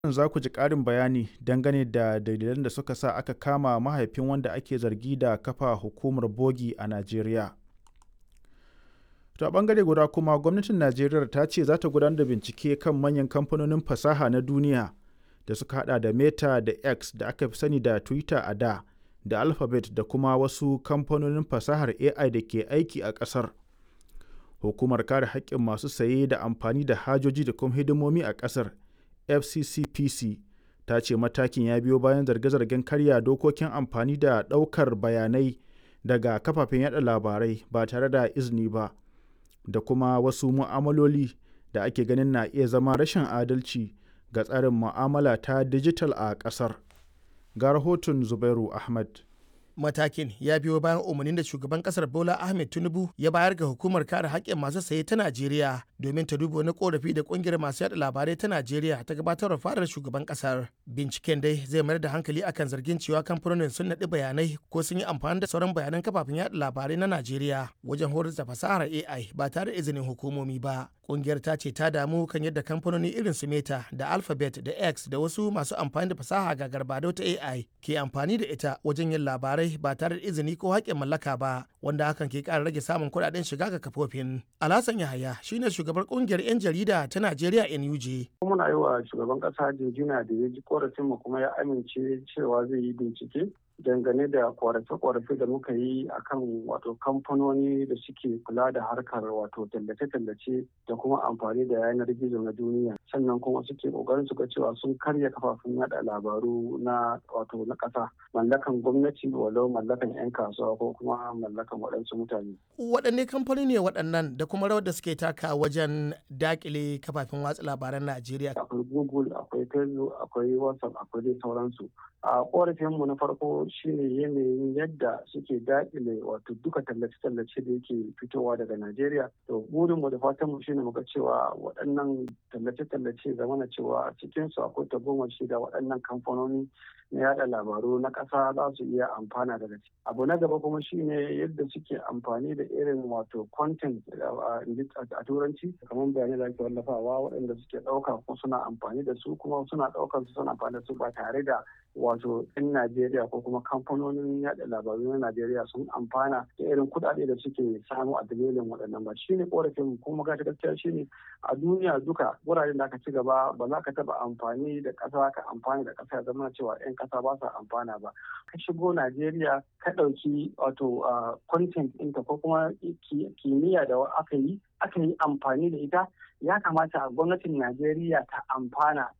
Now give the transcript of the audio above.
za ku ji ƙarin bayani dangane da dalilan da suka sa aka kama mahaifin wanda ake zargi da kafa hukumar bogi a Najeriya. To a ɓangare guda kuma gwamnatin Najeriya ta ce za ta gudanar da bincike kan manyan kamfanonin fasaha na duniya da suka hada da Meta da X da aka fi sani da Twitter a da da Alphabet da kuma wasu kamfanonin fasahar AI da ke aiki a ƙasar. Hukumar kare haƙƙin masu saye da amfani da hajoji da kuma hidimomi a ƙasar FCCPC ta ce matakin ya biyo bayan zarge-zargen karya dokokin amfani da ɗaukar bayanai daga kafafen yada labarai ba tare da izini ba da kuma wasu mu'amaloli da ake ganin na iya zama rashin adalci ga tsarin mu'amala ta dijital a ƙasar. Ga rahoton Zubairu Ahmad. matakin ya biyo bayan umarnin da shugaban kasar bola ahmed tinubu ya bayar ga hukumar kare haƙƙin masu saye ta najeriya domin ta duba wani korafi da ƙungiyar masu yada labarai ta najeriya ta gabatar fadar shugaban kasar binciken dai zai mayar da hankali akan zargin cewa kamfanonin sun naɗi bayanai ko sun yi amfani da sauran bayanan kafafen yada labarai na najeriya wajen horar da fasahar ai ba tare da izinin hukumomi ba ƙungiyar ta ce ta damu kan yadda kamfanoni irin su meta da alphabet da x da wasu masu amfani da fasaha ga garbado ta ai ke amfani da ita wajen yin labarai ba tare da izini ko haƙƙin mallaka ba wanda hakan ke ƙara rage samun kuɗaɗen shiga ga kafofin. Alhassan Yahaya shine shugabar ƙungiyar 'yan jarida ta Najeriya NUJ. Muna yi wa shugaban ƙasa jinjina da ya ji korafin mu kuma ya amince cewa zai yi bincike dangane da korafe-korafe da muka yi akan wato kamfanoni da suke kula da harkar wato tallace-tallace da kuma amfani da yanar gizo na duniya sannan kuma suke kokarin su ga cewa sun karya kafafun yada labaru na wato na ƙasa mallakan gwamnati walau mallakan 'yan kasuwa ko kuma mallakan waɗansu mutane. waɗanne kamfani ne waɗannan da kuma rawar da suke taka wajen dakile kafafen watsa labaran najeriya akwai google akwai facebook akwai whatsapp akwai dai sauransu a korafinmu na farko shine yanayin yadda suke daƙile wato duka tallace-tallace da yake fitowa daga Najeriya. To burinmu da fatanmu shine muga cewa waɗannan tallace-tallace zamana cewa a cikinsu akwai tagomashi da waɗannan kamfanoni na yada labaru na ƙasa za su iya amfana daga ciki. Abu na gaba kuma shine yadda suke amfani da irin wato content a turanci kamar bayanai da ake wallafawa waɗanda suke ɗauka ko suna amfani da su kuma suna ɗaukar su suna amfani da su ba tare da wato 'yan Najeriya ko kuma kamfanonin yada labaru na Najeriya sun amfana da irin kuɗaɗe da suke samu a dalilin waɗannan ba shine korafin kuma gashi gaskiya shine a duniya duka wuraren da aka ci gaba ba za ka taɓa amfani da ƙasa ka amfani da ƙasa ya zama cewa 'yan ƙasa ba sa amfana ba ka shigo Najeriya ka ɗauki wato content ɗinka ko kuma kimiyya da aka yi aka yi amfani da ita ya kamata gwamnatin Najeriya ta amfana